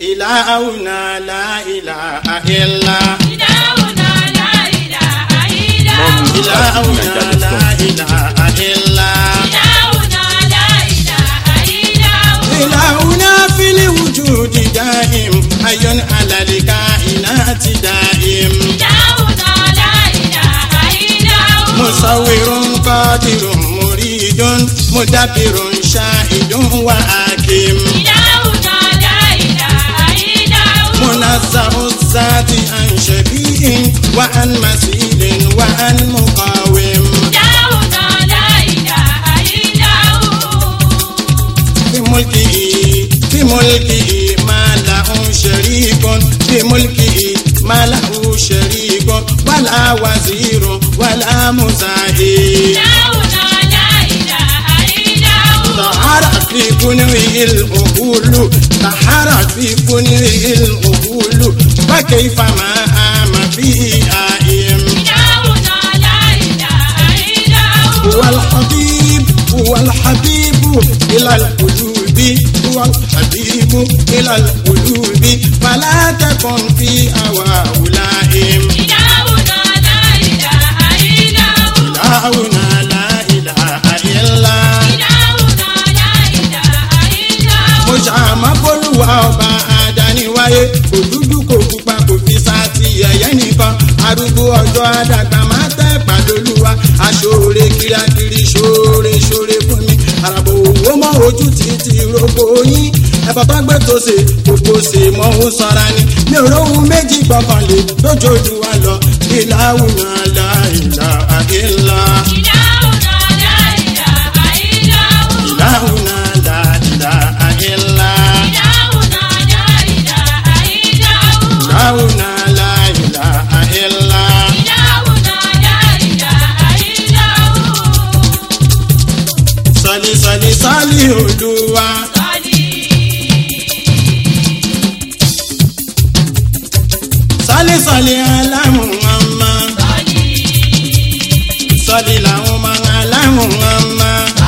إلهنا لا إله إلا إلهنا لا إله إلا هو إلهنا لا إله إلا إلهنا لا إله إلا هو إلهنا في الوجود دائم حي على الكائنات دائم إلهنا لا إله إلا هو مصور قادر مريد مدبر شاهد وحاكم إلهنا لا إله إلا هو منزه الذات عن شبيه وعن مثيل وعن مقاوم إلهنا لا إله إلا هو في ملكه في ملكه ما له شريك في ملكه ما له شريك ولا وزير ولا مزاحم إلهنا لا إله إلا هو طهر في كنوه الأهول طهر في كنوه الأهول وكيف ما آم فيه آئم إلهنا لا إله إلا هو هو الحبيب هو الحبيب إلى القلوب هو الحبيب إلى القلوب فلا تكن في أواه لائم إلهنا لا إله إلا هو إلهنا لا إله إلا إلهنا لا إله إلا هو mo ṣàmọ́ bólúwa ọba àdániwáyé kò dúdú kò pupa kò fi sáàtì ẹ̀yẹ́ nìkan arúgbó ọjọ́ àdàgbà máa tẹ́ pàdólúwa aṣọ́ọ̀rẹ́ kírákiri ṣoore ṣoore fún mi àràbò owó mọ́ ojú títí rògbò yín ẹ̀fọ́ tó gbé tó ṣe gbogbo ṣe mọ́ ó sanra ni mi ò róhun méjì gbọ́kànlé lójoojú wa lọ ìlàwùnà láìlà àkínlá إلهنا لا إله إلا هو ìlàwùnà láìlà àkínlá. إلهنا لا إله إلا هو Láwùnà láìlà àìlá. إلهنا لا إله إلا هو Sọ̀lì sọ̀lì sọ́lì olúwa. Sọ́lì sọ̀lì aláhùn ọmọ. Sọ̀lì làwọn ọmọ aláhùn ọmọ.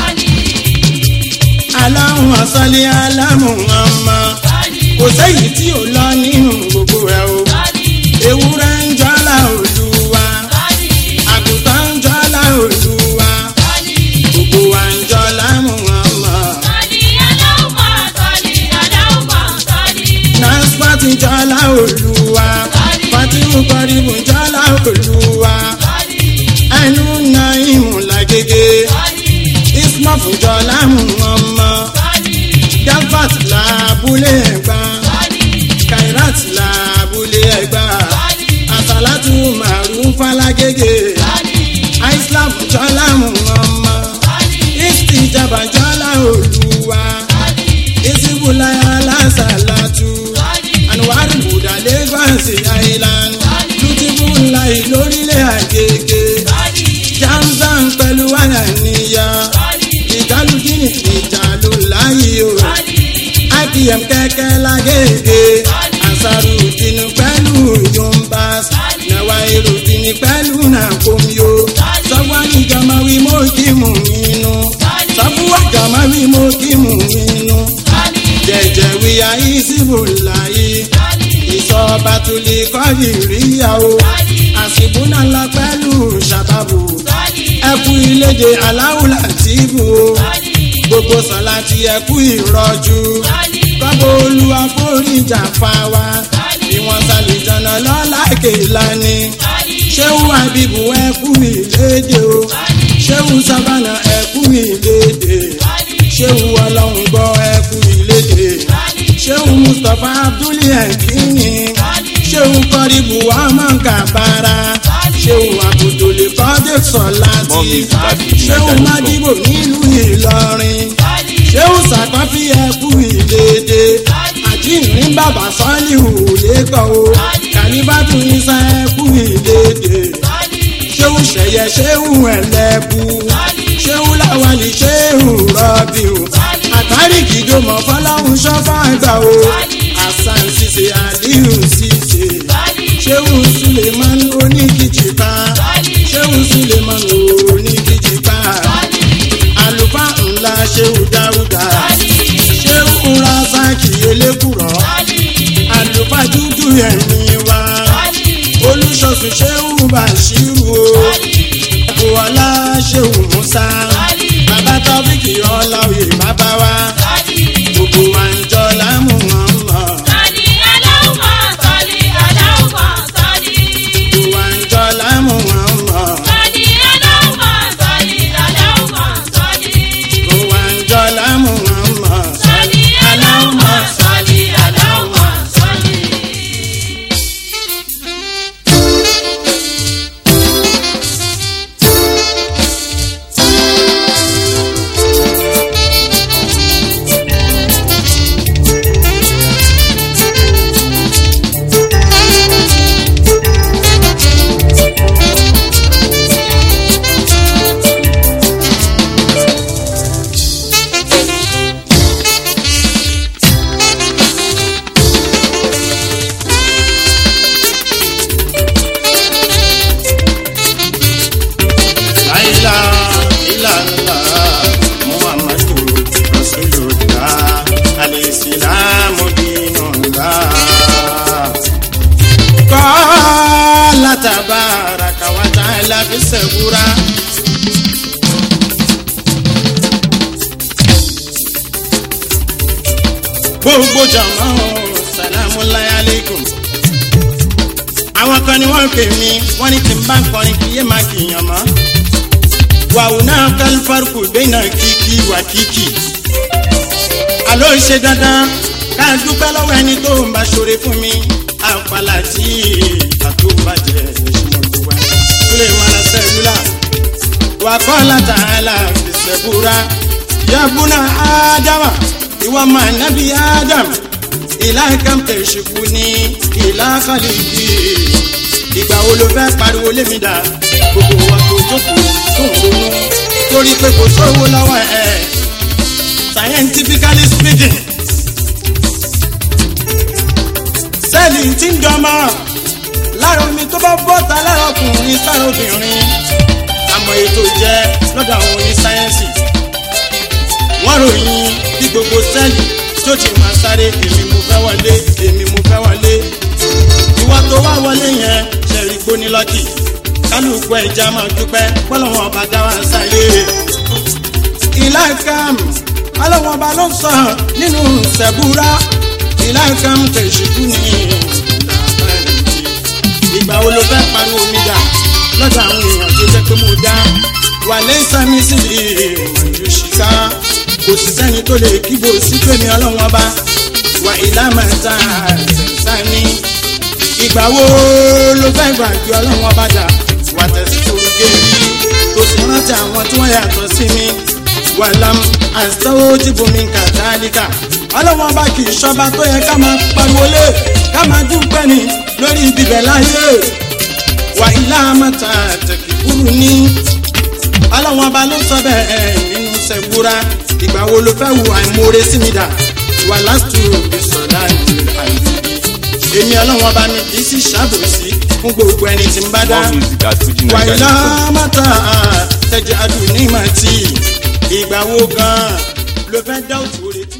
Aláhùn ọ̀sọ́lì aláhùn ọmọ. Kò sẹ́yìn tí ò lọ nínú gbogbo ẹ̀ o. Ewúrẹ́ ń jọ́lá olúwa. Àgùntàn ń jọ́lá olúwa. Gbogbo wa ń jọ́lá mú ọmọ. Naspati jọ́lá olúwa. Fatimu kọ́rìbù jọ́lá olúwa. Ẹnu na ìmùlá gègé. Ismaf jọ́lá mú ọmọ. Delfat làbúlé ẹ̀gbá. Kairat làbúlé ẹ̀gbá. Àsàlátù màrún falagége. Islam jọ́lá mú ọmọ. Istijaba jọ́lá olúwa. Isibulaya lásàlátù. Anuwari Buda Lagos Island. Lutibulayi lórílẹ̀ àgègè. Jamzan pẹ̀lú àyànníyà. Ìjálùkìnì ìjàlù láyé o. IPM kẹ̀kẹ́ lágègè. Ansarudin pẹ̀lú Yombas. Nawairudin pẹ̀lú Nàkómió. Sọ́wọ́nì jọmọ wí mo kí mú inú. Sọ́fúnwá jọmọ wí mo kí mú inú. Jẹ̀jẹ̀ wíyá Isibulayi. Ìsọba tulí kọ́yì ríyàwó. Àsìbúnà lọ pẹ̀lú ṣàbàbù. Ẹkú ilédè aláwùlà tìbù o. Gbogbo sọ̀la ti ẹkú ìrọ̀jú. Kọ́bọ̀ olúwa foríjà fa wa. Ìwọ̀n sàlìjọ̀nà lọ́la kèlání. Ṣéwù Àbíbù ẹkú ìlédè o. Ṣéwù Sábànà ẹkú ìlédè. Ṣéwù Ọlọ́run gbọ́ ẹkú ìlédè. Ṣéwù Mustapha Abdulli ẹ̀kíní. Ṣéwù Kọ́ríbù Ahmad Kabara. Ṣéwù Abudulè Kọ́dé Sọ̀láti. More music at Ṣéwù fujininja.com. Mádìbò nílùú Ìlọrin. Ṣéwù Sàkọ́fì ẹkú ìlédè. Àjíǹrín bàbá Sọ́líhù lẹ́kọ̀ọ́ o. Kàlíbàtú Isa ẹkú ìlédè. Ṣéwù Ṣẹ̀yẹ Ṣéwù Ẹlẹ́bù. Ṣéwù Láwálì Ṣéwù Rọ́bìù. Àtàrí kìdòmọ̀ fọláhùn ṣọ́fà gbà o. Àṣàn ṣiṣẹ́ Àdíhù ṣiṣẹ́. Ṣéwù Suleiman oníkìjìká. Ṣéwù Suleiman oníkìjìká. Àlùfáà ńlá Ṣéwù Dáúdà. Ṣéwù Razaki elékùrọ̀. tọ́jú ẹ̀mí wa olùṣọ́sùn ṣéwù bàṣírù o ẹ̀kọ́ ọlá ṣéwù musa bàbá tọ́fíkì ọlá òye bàbá wa gbogbo wa ń jọ lámù wọn mọ̀ gbogbo wa ń jọ lámù wọn mọ̀ gbogbo wa ń jọ lámù wọn mọ̀ láìlá ìlàlá muhammadu rasulullah alisilamu dinullah. kọ́lá tabaraka wa ta'ala fi sẹ́kúra. gbogbo jama o salamu alaykum àwọn kan ni wọ́n pè mí wọ́n ní tí n bá kọrin kí yé máa kìyàn mọ́. wàhùn náà kálífàrúkù dènà kíkí wà kíkì. àló ṣe dandan ká dúpẹ́ lọ́wọ́ ẹni tó ń bá ṣoore fún mi. àpàlà tí àtúbàjẹ́ ìṣúmọ̀lúwa. kúlẹ̀ mọ́ra sẹ́lúlà. wà kọ́ látàlá fìṣẹ́búra. yabuna ádámà ìwọ máa nábì ádámù ìlà kan tẹ̀síkú ní ìlà kàlíkì ìgbà wo ló fẹ́ pariwo lémi dà gbogbo wa tó jókòó tó ń ronú torí pé kò sówó lọ́wọ́ ẹ̀ scientifically speaking sẹ́ẹ̀lì tí ń dọ́mọ́ lára omi tó bá bọ́ta lára ọkùnrin sára obìnrin àmọ́ ètò jẹ́ lọ́dọ̀ àwọn onísáyẹ́nsì wọ́n ròyìn bí gbogbo sẹ́ẹ̀lì tó ti máa sáré èmi mo fẹ́ wọlé èmi mo fẹ́ wọlé. ìwọ tó wá wọlé yẹn ṣẹ̀rí gbóni lọ́kì kálukú ẹja máa dúpẹ́ pọ́lọ́wọ́n ọba dá wa sáyé. ìlà kam ọlọ́wọ́n ọba ló sọ nínú sẹ̀búrà ìlà kam tẹ̀síkú ní ìgbà wo ló fẹ́ pariwo mi dà lọ́dọ̀ àwọn èèyàn tó jẹ́ pé mo dá wà lẹ́sàmí sí ìmọ̀ ìṣìká kò sí sẹ́ni tó lè kíbo sí pèmí ọlọ́run ọba wà ìlàmẹ́ta sẹ́ni. ìgbà wo ló fẹ́ gbàgbé ọlọ́run ọba dà wà tẹ̀sí torí géèrí tó sì rántí àwọn tí wọ́n yàtọ̀ sí mi wà lam àtọ́wọ́ tí bomi ń kà dáadíkà ọlọ́run ọba kì í ṣọba tó yẹ ká máa pariwo lé ká máa dúpẹ́ ni lórí ibibẹ̀ láyé wà ìlàmẹ́ta tẹ̀kíkúrú ní ọlọ́run ọba ló sọ bẹ́ẹ̀ nínú sẹ́gbúra ìgbà wo ló fẹ́ wo àìmoore sí mi dà wà lásìtò òbí sọ̀dá ìlú àìsí. èmi ọlọ́wọ́n bá mi kì í sì ṣàbòsí fún gbogbo ẹni tí ń bá dá. More music at Fuji wà Nigeria ilá dot com. mọ́tà tẹ̀jà dùn ní màtí ìgbà wo gan-an ló fẹ́ dá òtún orí tí.